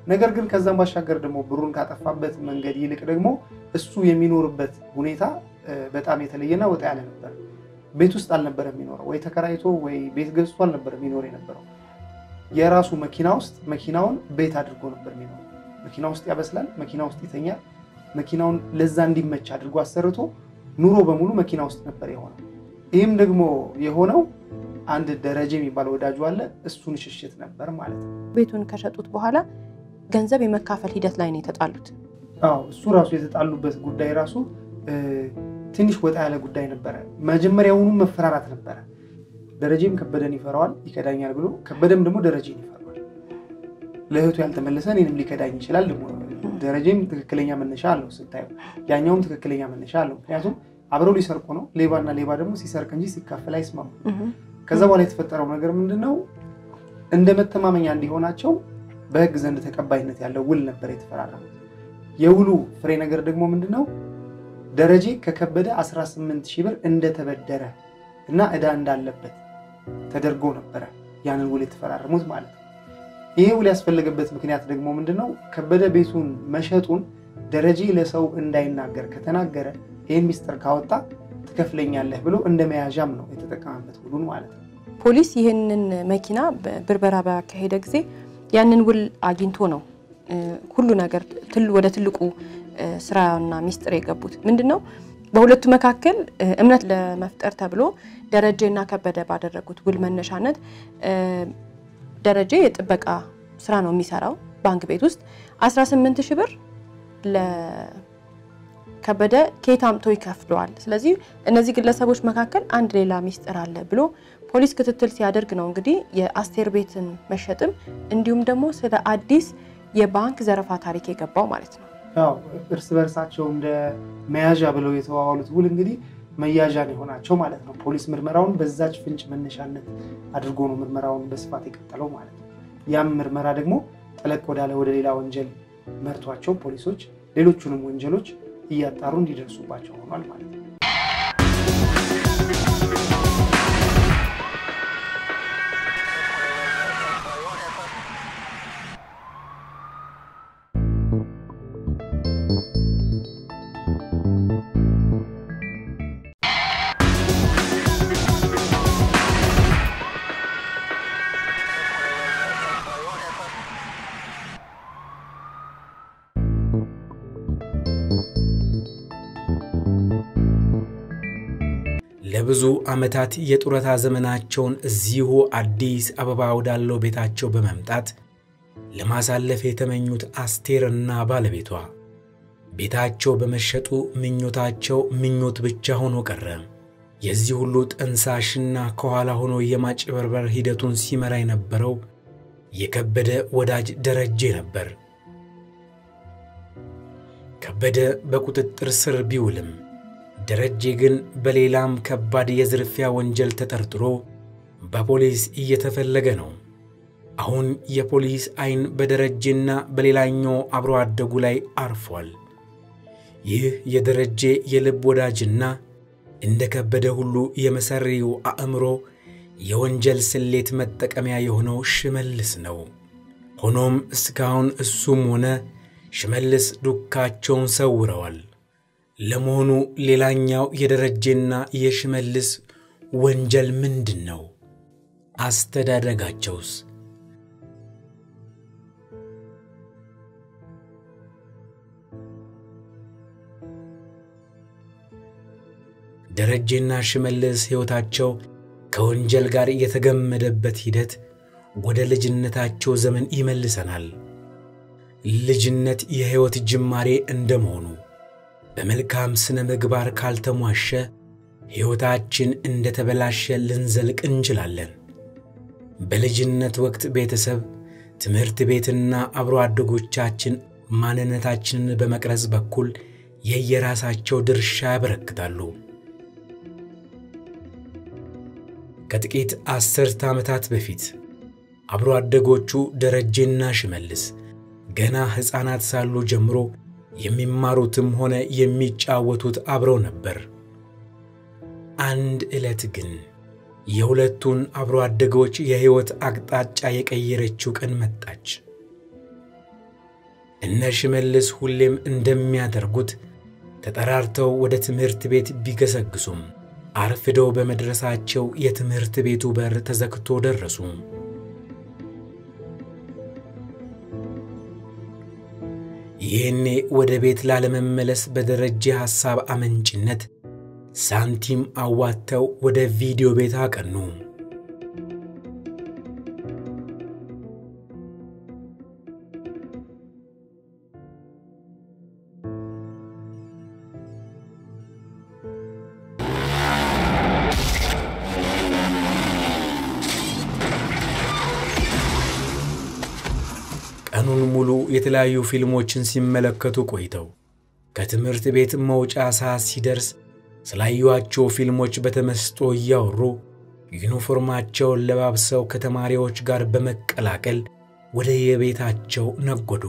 ነገር ግን ከዛም ባሻገር ደግሞ ብሩን ካጠፋበት መንገድ ይልቅ ደግሞ እሱ የሚኖርበት ሁኔታ በጣም የተለየና ወጣ ያለ ነበር። ቤት ውስጥ አልነበረ የሚኖረው፣ ወይ ተከራይቶ ወይ ቤት ገዝቶ አልነበረ የሚኖር የነበረው። የራሱ መኪና ውስጥ መኪናውን ቤት አድርጎ ነበር የሚኖረው። መኪና ውስጥ ያበስላል፣ መኪና ውስጥ ይተኛል። መኪናውን ለዛ እንዲመች አድርጎ አሰርቶ ኑሮ በሙሉ መኪና ውስጥ ነበር የሆነው። ይህም ደግሞ የሆነው አንድ ደረጀ የሚባል ወዳጁ አለ። እሱን ሽሽት ነበር ማለት ነው። ቤቱን ከሸጡት በኋላ ገንዘብ የመካፈል ሂደት ላይ ነው የተጣሉት። አዎ እሱ ራሱ የተጣሉበት ጉዳይ ራሱ ትንሽ ወጣ ያለ ጉዳይ ነበረ። መጀመሪያውኑ መፈራራት ነበረ። ደረጀም ከበደን ይፈራዋል፣ ይከዳኛል ብሎ ከበደም ደግሞ ደረጀን ይፈራዋል። ለእህቱ ያልተመለሰ እኔንም ሊከዳኝ ይችላል። ደግሞ ደረጀም ትክክለኛ መነሻ አለው ስታየው፣ ያኛውም ትክክለኛ መነሻ አለው። ምክንያቱም አብረው ሊሰርቁ ነው። ሌባና ሌባ ደግሞ ሲሰርቅ እንጂ ሲካፈል አይስማሙ። ከዛ በኋላ የተፈጠረው ነገር ምንድን ነው? እንደ መተማመኛ እንዲሆናቸው በህግ ዘንድ ተቀባይነት ያለው ውል ነበር የተፈራረሙት። የውሉ ፍሬ ነገር ደግሞ ምንድን ነው? ደረጀ ከከበደ 18 ሺህ ብር እንደተበደረ እና ዕዳ እንዳለበት ተደርጎ ነበረ ያንን ውል የተፈራረሙት ማለት ነው። ይሄ ውል ያስፈለገበት ምክንያት ደግሞ ምንድን ነው? ከበደ ቤቱን መሸጡን ደረጀ ለሰው እንዳይናገር ከተናገረ ይህን ሚስጥር ካወጣ ትከፍለኛለህ ብሎ እንደ መያዣም ነው የተጠቀመበት ውሉን ማለት ነው። ፖሊስ ይህንን መኪና ብርበራ ባካሄደ ጊዜ ያንን ውል አግኝቶ ነው ሁሉ ነገር ወደ ትልቁ ስራና ሚስጥር የገቡት። ምንድን ነው በሁለቱ መካከል እምነት ለመፍጠር ተብሎ ደረጀና ከበደ ባደረጉት ውል መነሻነት ደረጀ የጥበቃ ስራ ነው የሚሰራው ባንክ ቤት ውስጥ 18 ሺህ ብር ከበደ ከየት አምጥቶ ይከፍለዋል። ስለዚህ እነዚህ ግለሰቦች መካከል አንድ ሌላ ሚስጥር አለ ብሎ ፖሊስ ክትትል ሲያደርግ ነው እንግዲህ የአስቴር ቤትን መሸጥም እንዲሁም ደግሞ ስለ አዲስ የባንክ ዘረፋ ታሪክ የገባው ማለት ነው። ያው እርስ በርሳቸው እንደ መያዣ ብለው የተዋዋሉት ውል እንግዲህ መያዣ ነው የሆናቸው ማለት ነው። ፖሊስ ምርመራውን በዛች ፍንጭ መነሻነት አድርጎ ነው ምርመራውን በስፋት የቀጠለው ማለት ነው። ያም ምርመራ ደግሞ ጠለቅ ወዳለ ወደ ሌላ ወንጀል መርቷቸው ፖሊሶች ሌሎቹንም ወንጀሎች እያጣሩ እንዲደርሱባቸው ሆኗል ማለት ነው። ለብዙ ዓመታት የጡረታ ዘመናቸውን እዚሁ አዲስ አበባ ወዳለው ቤታቸው በመምጣት ለማሳለፍ የተመኙት አስቴርና ባለቤቷ ቤታቸው በመሸጡ ምኞታቸው ምኞት ብቻ ሆኖ ቀረ። የዚህ ሁሉ ጠንሳሽና ከኋላ ሆኖ የማጭበርበር ሂደቱን ሲመራ የነበረው የከበደ ወዳጅ ደረጀ ነበር። ከበደ በቁጥጥር ስር ቢውልም ደረጀ ግን በሌላም ከባድ የዝርፊያ ወንጀል ተጠርጥሮ በፖሊስ እየተፈለገ ነው። አሁን የፖሊስ ዐይን በደረጀና በሌላኛው አብሮ አደጉ ላይ አርፏል። ይህ የደረጀ የልብ ወዳጅና እንደ ከበደ ሁሉ የመሰሪው አእምሮ የወንጀል ስሌት መጠቀሚያ የሆነው ሽመልስ ነው። ሆኖም እስካሁን እሱም ሆነ ሽመልስ ዱካቸውን ሰውረዋል። ለመሆኑ ሌላኛው የደረጀና የሽመልስ ወንጀል ምንድን ነው? አስተዳደጋቸውስ? ደረጀና ሽመልስ ሕይወታቸው ከወንጀል ጋር የተገመደበት ሂደት ወደ ልጅነታቸው ዘመን ይመልሰናል። ልጅነት የሕይወት ጅማሬ እንደመሆኑ በመልካም ሥነ ምግባር ካልተሟሸ ሕይወታችን እንደ ተበላሸ ልንዘልቅ እንችላለን። በልጅነት ወቅት ቤተሰብ፣ ትምህርት ቤትና አብሮ አደጎቻችን ማንነታችንን በመቅረጽ በኩል የየራሳቸው ድርሻ ያበረክታሉ። ከጥቂት አስርተ ዓመታት በፊት አብሮ አደጎቹ ደረጀና ሽመልስ ገና ሕፃናት ሳሉ ጀምሮ የሚማሩትም ሆነ የሚጫወቱት አብረው ነበር። አንድ ዕለት ግን የሁለቱን አብሮ አደጎች የሕይወት አቅጣጫ የቀየረችው ቀን መጣች። እነ ሽመልስ ሁሌም እንደሚያደርጉት ተጠራርተው ወደ ትምህርት ቤት ቢገሰግሱም አርፍደው በመድረሳቸው የትምህርት ቤቱ በር ተዘግቶ ደረሱ። ይህኔ ወደ ቤት ላለመመለስ በደረጀ ሐሳብ አመንጭነት ሳንቲም አዋጥተው ወደ ቪዲዮ ቤት አቀኑ። ቀኑን ሙሉ የተለያዩ ፊልሞችን ሲመለከቱ ቆይተው ከትምህርት ቤት መውጫ ሰዓት ሲደርስ ስላዩዋቸው ፊልሞች በተመስጦ እያወሩ ዩኒፎርማቸውን ለባብሰው ከተማሪዎች ጋር በመቀላቀል ወደ የቤታቸው ነጎዱ።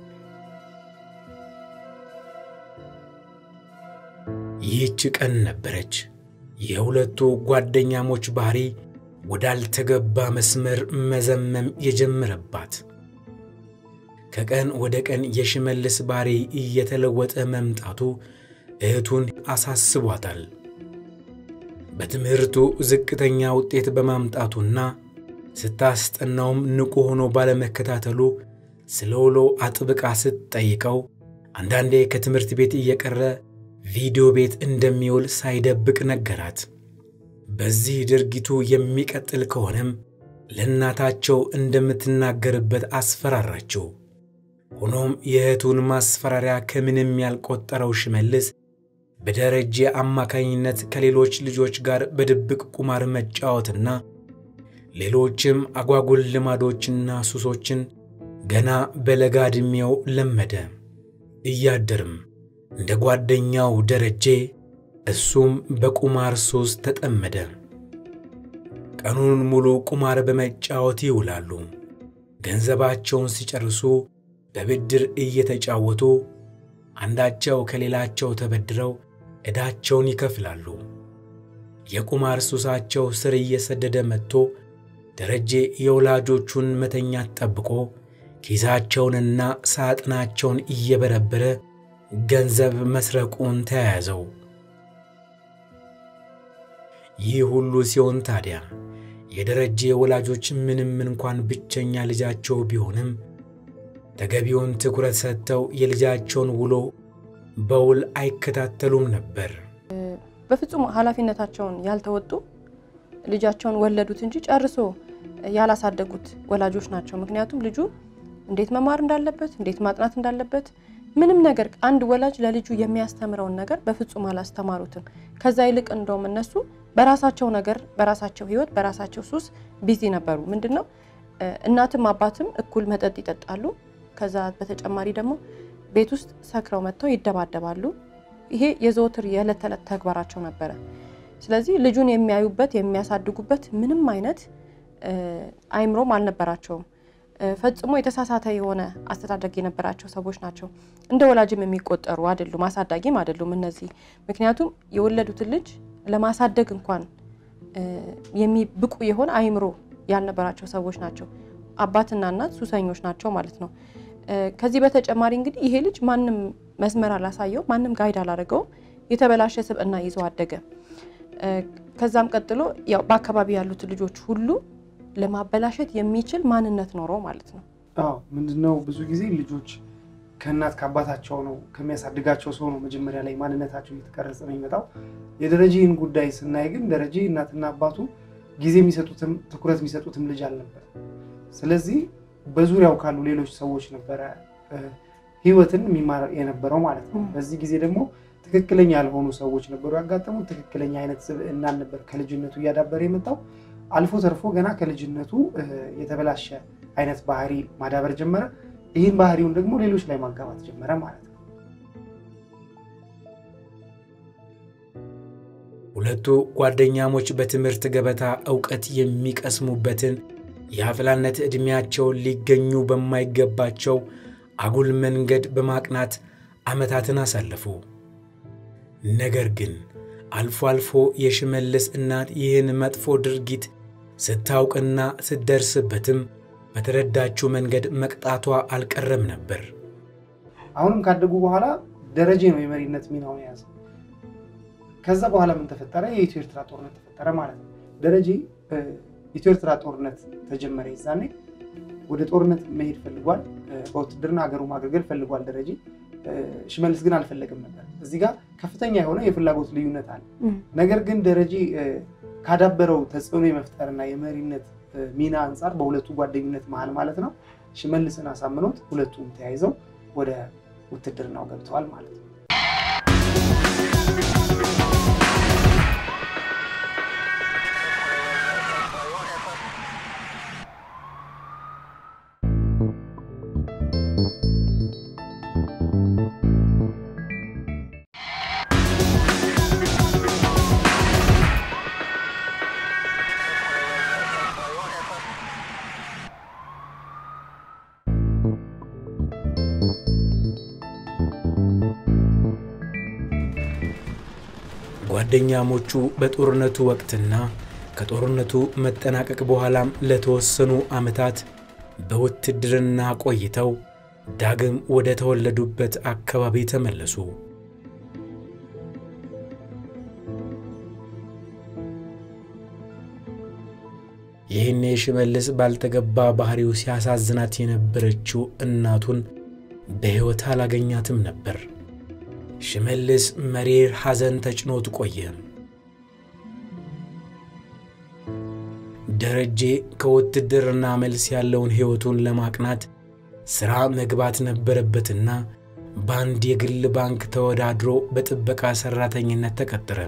ይህች ቀን ነበረች የሁለቱ ጓደኛሞች ባህሪ ወዳልተገባ መስመር መዘመም የጀመረባት። ከቀን ወደ ቀን የሽመልስ ባህሪ እየተለወጠ መምጣቱ እህቱን አሳስቧታል። በትምህርቱ ዝቅተኛ ውጤት በማምጣቱና ስታስጠናውም ንቁ ሆኖ ባለመከታተሉ ስለ ውሎ አጥብቃ ስትጠይቀው አንዳንዴ ከትምህርት ቤት እየቀረ ቪዲዮ ቤት እንደሚውል ሳይደብቅ ነገራት። በዚህ ድርጊቱ የሚቀጥል ከሆነም ለእናታቸው እንደምትናገርበት አስፈራራችው። ሆኖም የእህቱን ማስፈራሪያ ከምንም ያልቆጠረው ሽመልስ በደረጀ አማካኝነት ከሌሎች ልጆች ጋር በድብቅ ቁማር መጫወትና ሌሎችም አጓጉል ልማዶችና ሱሶችን ገና በለጋ ዕድሜው ለመደ። እያደርም እንደ ጓደኛው ደረጀ እሱም በቁማር ሱስ ተጠመደ። ቀኑን ሙሉ ቁማር በመጫወት ይውላሉ። ገንዘባቸውን ሲጨርሱ በብድር እየተጫወቱ አንዳቸው ከሌላቸው ተበድረው ዕዳቸውን ይከፍላሉ። የቁማር ሱሳቸው ስር እየሰደደ መጥቶ ደረጀ የወላጆቹን መተኛት ጠብቆ ኪሳቸውንና ሳጥናቸውን እየበረበረ ገንዘብ መስረቁን ተያያዘው። ይህ ሁሉ ሲሆን ታዲያ የደረጀ ወላጆች ምንም እንኳን ብቸኛ ልጃቸው ቢሆንም ተገቢውን ትኩረት ሰጥተው የልጃቸውን ውሎ በውል አይከታተሉም ነበር። በፍጹም ኃላፊነታቸውን ያልተወጡ ልጃቸውን ወለዱት እንጂ ጨርሶ ያላሳደጉት ወላጆች ናቸው። ምክንያቱም ልጁ እንዴት መማር እንዳለበት፣ እንዴት ማጥናት እንዳለበት ምንም ነገር አንድ ወላጅ ለልጁ የሚያስተምረውን ነገር በፍጹም አላስተማሩትም። ከዛ ይልቅ እንደውም እነሱ በራሳቸው ነገር፣ በራሳቸው ሕይወት፣ በራሳቸው ሱስ ቢዚ ነበሩ። ምንድን ነው እናትም አባትም እኩል መጠጥ ይጠጣሉ። ከዛ በተጨማሪ ደግሞ ቤት ውስጥ ሰክረው መጥተው ይደባደባሉ። ይሄ የዘወትር የዕለት ተዕለት ተግባራቸው ነበረ። ስለዚህ ልጁን የሚያዩበት የሚያሳድጉበት ምንም አይነት አይምሮም አልነበራቸውም። ፈጽሞ የተሳሳተ የሆነ አስተዳደግ የነበራቸው ሰዎች ናቸው። እንደ ወላጅም የሚቆጠሩ አይደሉም፣ አሳዳጊም አይደሉም እነዚህ። ምክንያቱም የወለዱትን ልጅ ለማሳደግ እንኳን ብቁ የሆነ አይምሮ ያልነበራቸው ሰዎች ናቸው። አባትና እናት ሱሰኞች ናቸው ማለት ነው። ከዚህ በተጨማሪ እንግዲህ ይሄ ልጅ ማንም መስመር አላሳየው፣ ማንም ጋይድ አላደረገውም። የተበላሸ ስብዕና ይዞ አደገ። ከዛም ቀጥሎ ያው በአካባቢ ያሉት ልጆች ሁሉ ለማበላሸት የሚችል ማንነት ኖሮ ማለት ነው። አዎ ምንድነው ብዙ ጊዜ ልጆች ከእናት ከአባታቸው ነው ከሚያሳድጋቸው ሰው ነው መጀመሪያ ላይ ማንነታቸው እየተቀረጸ ነው የሚመጣው። የደረጀን ጉዳይ ስናይ ግን ደረጀ እናትና አባቱ ጊዜ የሚሰጡትም ትኩረት የሚሰጡትም ልጅ አልነበር። ስለዚህ በዙሪያው ካሉ ሌሎች ሰዎች ነበረ ህይወትን የሚማር የነበረው ማለት ነው። በዚህ ጊዜ ደግሞ ትክክለኛ ያልሆኑ ሰዎች ነበሩ ያጋጠሙት። ትክክለኛ አይነት ስብዕናን ነበር ከልጅነቱ እያዳበረ የመጣው። አልፎ ተርፎ ገና ከልጅነቱ የተበላሸ አይነት ባህሪ ማዳበር ጀመረ። ይህን ባህሪውን ደግሞ ሌሎች ላይ ማጋባት ጀመረ ማለት ነው። ሁለቱ ጓደኛሞች በትምህርት ገበታ ዕውቀት የሚቀስሙበትን የአፍላነት ዕድሜያቸውን ሊገኙ በማይገባቸው አጉል መንገድ በማቅናት ዓመታትን አሳለፉ። ነገር ግን አልፎ አልፎ የሽመልስ እናት ይህን መጥፎ ድርጊት ስታውቅና ስትደርስበትም በተረዳችው መንገድ መቅጣቷ አልቀረም ነበር። አሁንም ካደጉ በኋላ ደረጀ ነው የመሪነት ሚናውን የያዘ። ከዛ በኋላ ምን ተፈጠረ? የኢትዮ ኤርትራ ጦርነት ተፈጠረ ማለት ነው። ደረጀ ኢትዮ ኤርትራ ጦርነት ተጀመረ። ይዛኔ ወደ ጦርነት መሄድ ፈልጓል። በውትድርና ሀገሩ ማገልገል ፈልጓል ደረጀ። ሽመልስ ግን አልፈለግም ነበር። እዚህ ጋር ከፍተኛ የሆነ የፍላጎት ልዩነት አለ። ነገር ግን ደረጀ ካዳበረው ተጽዕኖ የመፍጠርና የመሪነት ሚና አንጻር በሁለቱ ጓደኝነት መሀል ማለት ነው ሽመልስን አሳምኖት ሁለቱም ተያይዘው ወደ ውትድርናው ገብተዋል ማለት ነው። ጓደኛሞቹ በጦርነቱ ወቅትና ከጦርነቱ መጠናቀቅ በኋላም ለተወሰኑ ዓመታት በውትድርና ቆይተው ዳግም ወደ ተወለዱበት አካባቢ ተመለሱ። ይህኔ ሽመልስ ባልተገባ ባህሪው ሲያሳዝናት የነበረችው እናቱን በሕይወት አላገኛትም ነበር። ሽመልስ መሪር ሐዘን ተጭኖት ቆየ። ደረጀ ከውትድርና መልስ ያለውን ሕይወቱን ለማቅናት ሥራ መግባት ነበረበትና በአንድ የግል ባንክ ተወዳድሮ በጥበቃ ሠራተኝነት ተቀጠረ።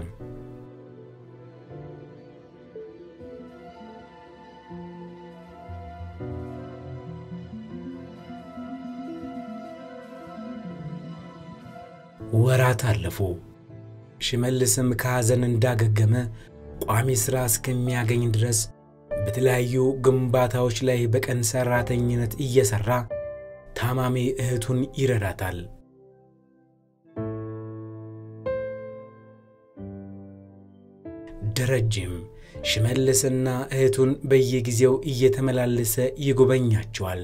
ወራት አለፉ። ሽመልስም ከሐዘን እንዳገገመ ቋሚ ሥራ እስከሚያገኝ ድረስ በተለያዩ ግንባታዎች ላይ በቀን ሠራተኝነት እየሠራ ታማሚ እህቱን ይረዳታል። ደረጀም ሽመልስና እህቱን በየጊዜው እየተመላለሰ ይጎበኛቸዋል።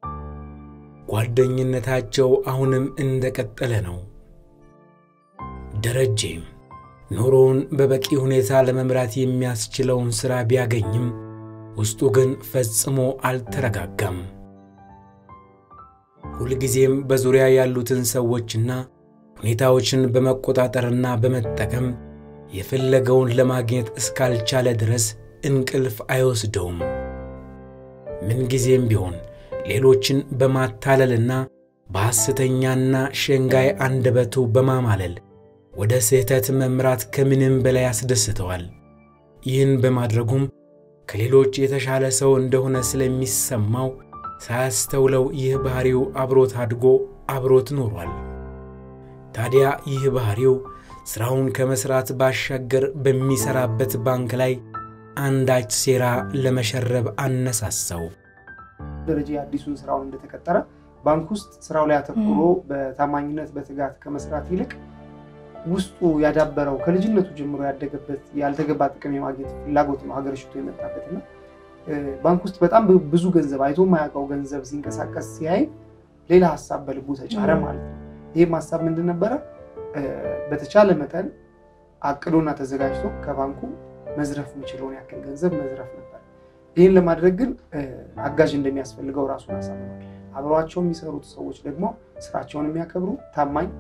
ጓደኝነታቸው አሁንም እንደቀጠለ ነው። ደረጀ ኑሮውን በበቂ ሁኔታ ለመምራት የሚያስችለውን ሥራ ቢያገኝም ውስጡ ግን ፈጽሞ አልተረጋጋም። ሁልጊዜም በዙሪያ ያሉትን ሰዎችና ሁኔታዎችን በመቆጣጠርና በመጠቀም የፈለገውን ለማግኘት እስካልቻለ ድረስ እንቅልፍ አይወስደውም። ምንጊዜም ቢሆን ሌሎችን በማታለልና በሐሰተኛና ሸንጋይ አንደበቱ በማማለል ወደ ስህተት መምራት ከምንም በላይ ያስደስተዋል። ይህን በማድረጉም ከሌሎች የተሻለ ሰው እንደሆነ ስለሚሰማው ሳያስተውለው ይህ ባሕሪው አብሮት አድጎ አብሮት ኖሯል። ታዲያ ይህ ባሕሪው ሥራውን ከመሥራት ባሻገር በሚሠራበት ባንክ ላይ አንዳች ሴራ ለመሸረብ አነሳሳው። ደረጀ አዲሱን ስራውን እንደተቀጠረ ባንክ ውስጥ ስራው ላይ አተኩሮ በታማኝነት በትጋት ከመስራት ይልቅ ውስጡ ያዳበረው ከልጅነቱ ጀምሮ ያደገበት ያልተገባ ጥቅም የማግኘት ፍላጎት ነው ሀገር ሽቶ የመጣበትና ባንክ ውስጥ በጣም ብዙ ገንዘብ አይቶ የማያውቀው ገንዘብ ሲንቀሳቀስ ሲያይ ሌላ ሀሳብ በልቡ ተጫረ ማለት ነው። ይህም ሀሳብ ምንድን ነበረ? በተቻለ መጠን አቅዶና ተዘጋጅቶ ከባንኩ መዝረፍ የሚችለውን ያክል ገንዘብ መዝረፍ ነበር። ይህን ለማድረግ ግን አጋዥ እንደሚያስፈልገው ራሱን አሳምኗል። አብረዋቸው የሚሰሩት ሰዎች ደግሞ ስራቸውን የሚያከብሩ ታማኝ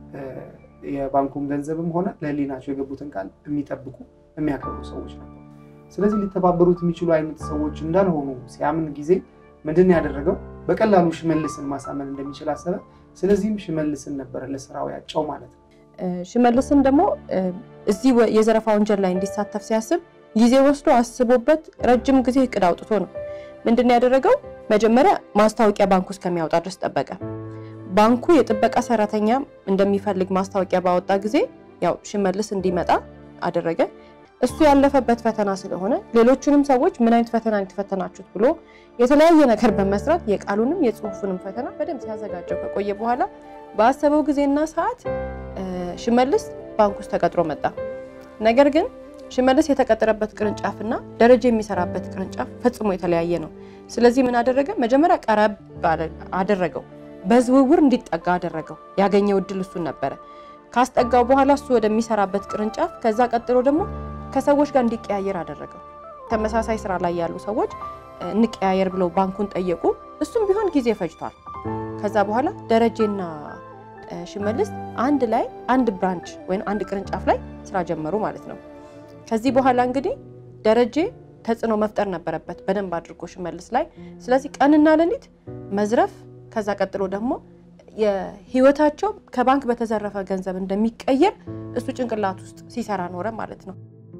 የባንኩን ገንዘብም ሆነ ለሕሊናቸው የገቡትን ቃል የሚጠብቁ የሚያከብሩ ሰዎች ነበሩ። ስለዚህ ሊተባበሩት የሚችሉ አይነት ሰዎች እንዳልሆኑ ሲያምን ጊዜ ምንድን ያደረገው በቀላሉ ሽመልስን ማሳመን እንደሚችል አሰበ። ስለዚህም ሽመልስን ነበረ ለስራው ያጫው ማለት ነው። ሽመልስን ደግሞ እዚህ የዘረፋ ወንጀል ላይ እንዲሳተፍ ሲያስብ ጊዜ ወስዶ አስቦበት ረጅም ጊዜ እቅድ አውጥቶ ነው። ምንድን ያደረገው መጀመሪያ ማስታወቂያ ባንኩ እስከሚያወጣ ድረስ ጠበቀ። ባንኩ የጥበቃ ሰራተኛ እንደሚፈልግ ማስታወቂያ ባወጣ ጊዜ ያው ሽመልስ እንዲመጣ አደረገ። እሱ ያለፈበት ፈተና ስለሆነ ሌሎቹንም ሰዎች ምን አይነት ፈተና የተፈተናችሁት ብሎ የተለያየ ነገር በመስራት የቃሉንም የጽሁፉንም ፈተና በደንብ ሲያዘጋጀው ከቆየ በኋላ በአሰበው ጊዜና ሰዓት ሽመልስ ባንክ ውስጥ ተቀጥሮ መጣ። ነገር ግን ሽመልስ የተቀጠረበት ቅርንጫፍና ደረጀ የሚሰራበት ቅርንጫፍ ፈጽሞ የተለያየ ነው። ስለዚህ ምን አደረገ? መጀመሪያ ቀረብ አደረገው። በዝውውር እንዲጠጋ አደረገው። ያገኘው እድል እሱን ነበረ። ካስጠጋው በኋላ እሱ ወደሚሰራበት ቅርንጫፍ፣ ከዛ ቀጥሎ ደግሞ ከሰዎች ጋር እንዲቀያየር አደረገው። ተመሳሳይ ስራ ላይ ያሉ ሰዎች እንቀያየር ብለው ባንኩን ጠየቁ። እሱም ቢሆን ጊዜ ፈጅቷል። ከዛ በኋላ ደረጀና ሽመልስ አንድ ላይ አንድ ብራንች ወይም አንድ ቅርንጫፍ ላይ ስራ ጀመሩ ማለት ነው። ከዚህ በኋላ እንግዲህ ደረጀ ተጽዕኖ መፍጠር ነበረበት በደንብ አድርጎ ሽመልስ ላይ። ስለዚህ ቀንና ሌሊት መዝረፍ፣ ከዛ ቀጥሎ ደግሞ የህይወታቸው ከባንክ በተዘረፈ ገንዘብ እንደሚቀየር እሱ ጭንቅላት ውስጥ ሲሰራ ኖረ ማለት ነው።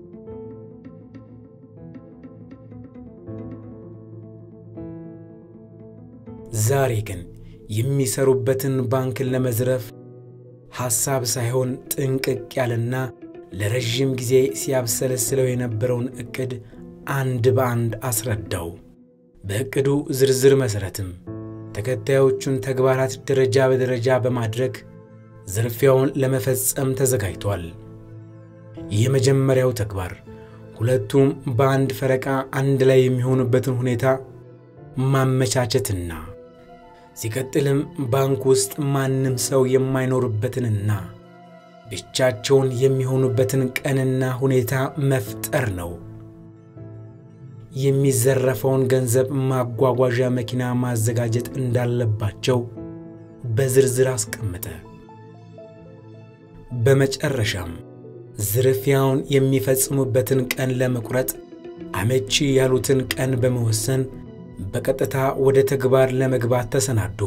ዛሬ ግን የሚሰሩበትን ባንክን ለመዝረፍ ሐሳብ ሳይሆን ጥንቅቅ ያለና ለረዥም ጊዜ ሲያብሰለስለው የነበረውን ዕቅድ አንድ በአንድ አስረዳው። በዕቅዱ ዝርዝር መሠረትም ተከታዮቹን ተግባራት ደረጃ በደረጃ በማድረግ ዝርፊያውን ለመፈጸም ተዘጋጅቷል። የመጀመሪያው ተግባር ሁለቱም በአንድ ፈረቃ አንድ ላይ የሚሆኑበትን ሁኔታ ማመቻቸትና ሲቀጥልም ባንክ ውስጥ ማንም ሰው የማይኖርበትንና ብቻቸውን የሚሆኑበትን ቀንና ሁኔታ መፍጠር ነው። የሚዘረፈውን ገንዘብ ማጓጓዣ መኪና ማዘጋጀት እንዳለባቸው በዝርዝር አስቀመጠ። በመጨረሻም ዝርፊያውን የሚፈጽሙበትን ቀን ለመቁረጥ አመቺ ያሉትን ቀን በመወሰን በቀጥታ ወደ ተግባር ለመግባት ተሰናዱ።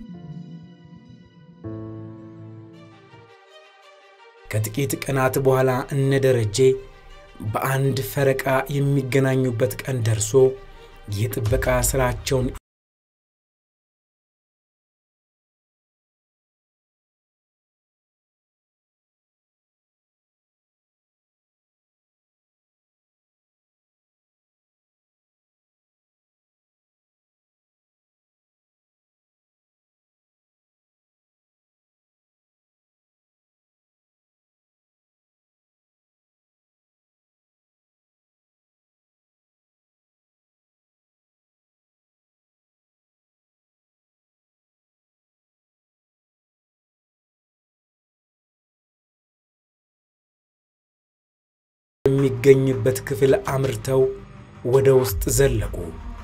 ከጥቂት ቀናት በኋላ እነ ደረጄ በአንድ ፈረቃ የሚገናኙበት ቀን ደርሶ የጥበቃ ሥራቸውን የሚገኝበት ክፍል አምርተው ወደ ውስጥ ዘለቁ።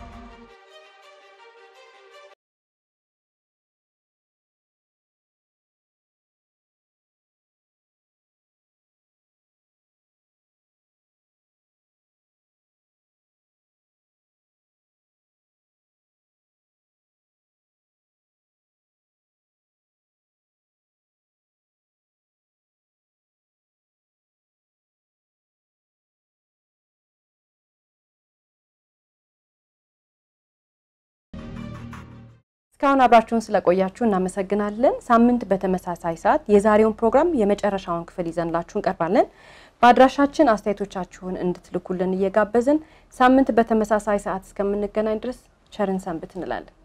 እስካሁን አብራችሁን ስለቆያችሁ እናመሰግናለን። ሳምንት በተመሳሳይ ሰዓት የዛሬውን ፕሮግራም የመጨረሻውን ክፍል ይዘንላችሁ እንቀርባለን። በአድራሻችን አስተያየቶቻችሁን እንድትልኩልን እየጋበዝን ሳምንት በተመሳሳይ ሰዓት እስከምንገናኝ ድረስ ቸርን ሰንብት እንላለን።